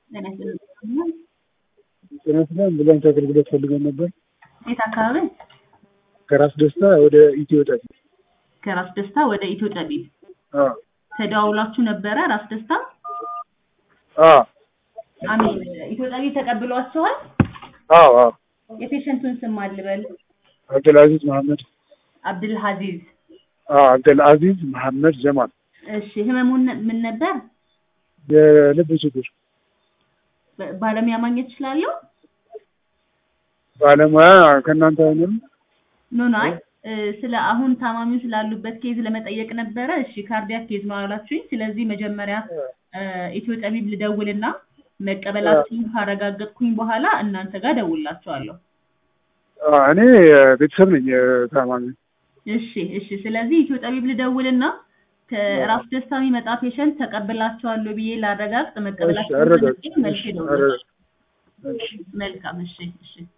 ጤና ይስጥልኝ። ጤና ይስጥልኝ። አምቡላንስ አገልግሎት ፈልገን ነበር። የት አካባቢ? ከራስ ደስታ ወደ ኢትዮ ጠቢ። ከራስ ደስታ ወደ ኢትዮ ጠቢብ አዎ ተደዋውላችሁ ነበረ? ራስ ደስታ አዎ አሚን ኢትዮ ጠቢብ ተቀብሏችኋል? አዎ አዎ። የፔሸንቱን ስም አልበል። አብደልአዚዝ መሐመድ አብድል ሀዚዝ። አዎ አብደልአዚዝ መሐመድ ጀማል። እሺ ህመሙን ምን ነበር? የልብ ችግር በ- ባለሙያ ማግኘት እችላለሁ? ባለሙያ ከእናንተ አይሆንም? ኖ ኖ አይ እ፣ ስለ አሁን ታማሚው ስላሉበት ኬዝ ለመጠየቅ ነበረ። እሺ ካርዲያክ ኬዝ ነው አላችሁኝ። ስለዚህ መጀመሪያ እ፣ ኢትዮ ጠቢብ ልደውልና መቀበላችሁን ካረጋገጥኩኝ በኋላ እናንተ ጋር ደውላችኋለሁ። አዎ፣ እኔ ቤተሰብ ነኝ ታማሚ። እሺ እሺ። ስለዚህ ኢትዮ ጠቢብ ልደውልና ከራስ ደስታ የሚመጣ ፔሸንት ተቀብላችኋለሁ ብዬ ላረጋግጥ እሺ መቀበላችሁን አረጋግጥ። መልሼ እሺ እደውላለሁ። አረጋግጥ። እሺ መልካም እሺ እሺ